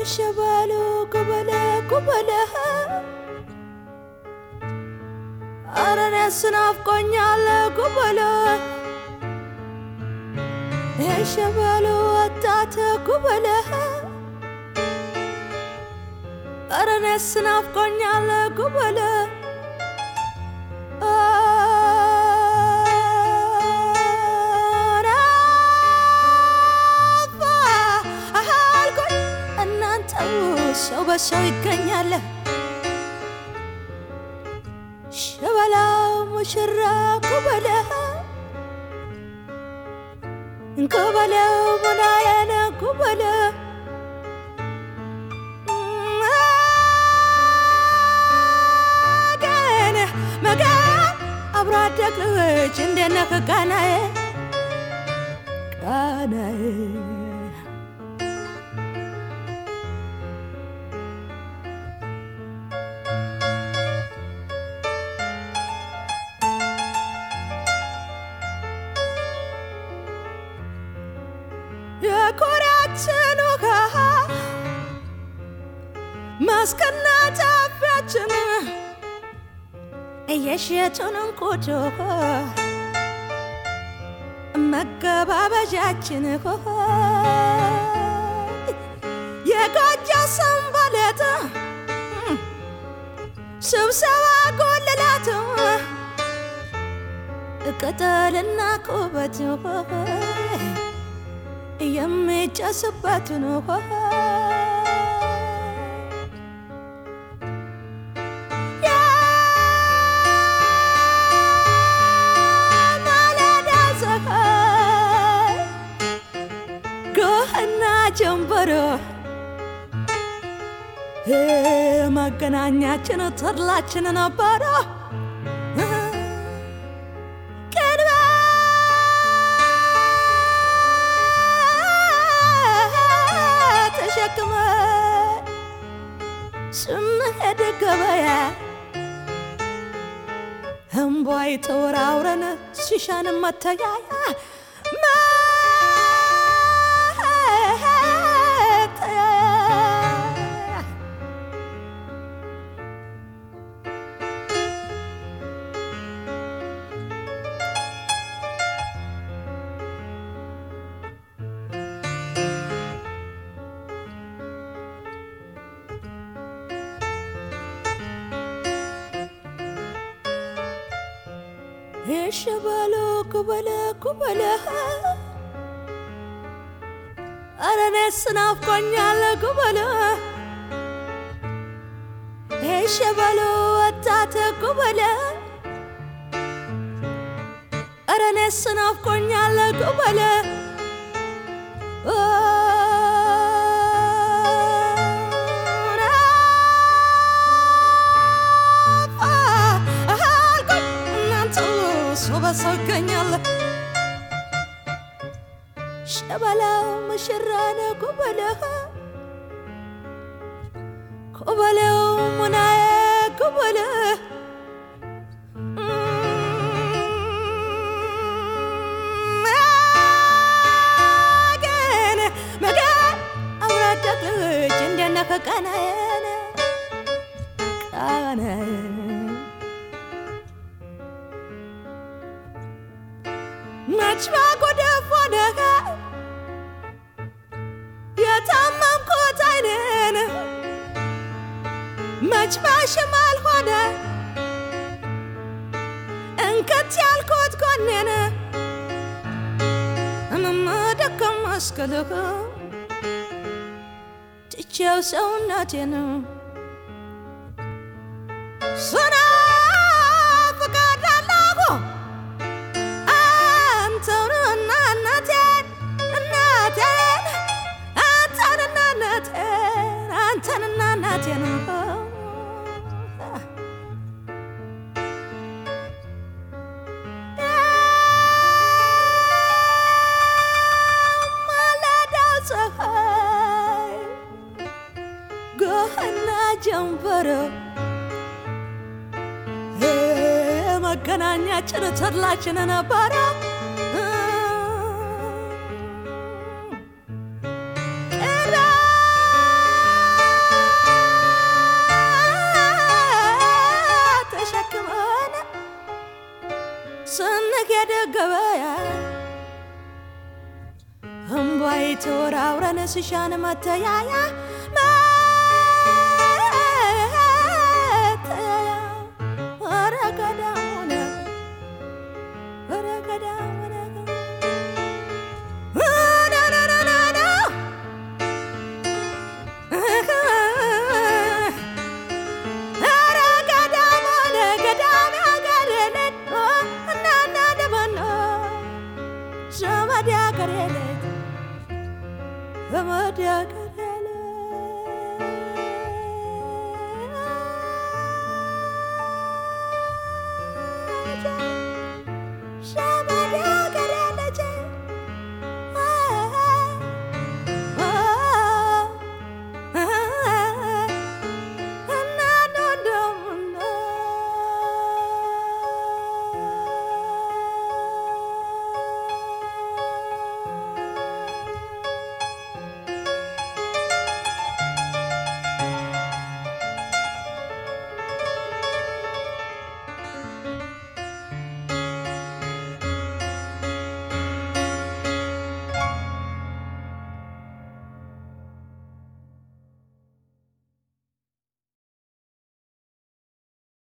ሸበሉ ጉበለ ጉበለ ኧረ እኔስ ናፍቆኛል ጉበለ የሸበሉ ወጣት ጉበለ ኧረ እኔስ ናፍቆኛል ጉበለ አልኩኝ እናንተው ሰው በሰው ይገኛል ሸበላው ሙሽራ ኩበለ ኩበለው ሙናየነ ኩበለ መገን መገን አብሮ አደግ ልጅ እንዴት ነህ ቃናዬ ቃናዬ የኮሪያችን ውሃ ማስከና ጫፊያችን እየሸጡን እንቁጮ መገባበዣችን የጎጆ ሰንበሌጥ ስብሰባ ጎልላት ቅጠልና ቁበት የሚጨስበት ነው የማለዳ ፀሐይ ጎህና ጀንበሮ መገናኛችን ተድላችን ነበረ ተሸክመ ስንሄድ ገበያ እምቧይ ተወራውረን ሲሻን መተያያ መተያያ የሸበሎ ኩበለ ኩበለ ኧረ እኔስ ናፍቆኛል ኩበለ የሸበሎ ወጣት ኩበለ ኧረ እኔስ ናፍቆኛል ኩበለ አልኩኝ እናንተ ሰው በሰው ይገኛል ሸበላው ሙሽራ ነው ኩበለ ኩበለው ሙናዬ ኩበለ መገን መገን አብሮ አደግ ልጅ እንዴት ነህ ቃናዬን ቃናዬ መች ባጎደፍ ወደቀ የታመምኩት አይኔን መች ባሽማል ሆነ እንከት ያልኩት ጎኔን እምመደከም መስክልህ ትቼው ሰውነቴን ስናፍቃለሁ አንተንና እናቴን እናቴን አንተንና እናቴን አንተንና እናቴን ማለዳው ፀሐይ ጎህና ጀንበሮ መገናኛችን ተድላችን ነበረ ስንሄድ ገበያ እምቧይ ተወራውረን ስሻን መተያያ መተያያ ኧረ ገዳም ሆነ ኧረ ገዳም ሆነ ና-ና-ና-ና-ና ኧረ ገዳም ሆነ ገዳም ያገሬ ልጅ እናና ደበኖ ዘመድ ያገሬ ልጅ ዘመድ ያገሬ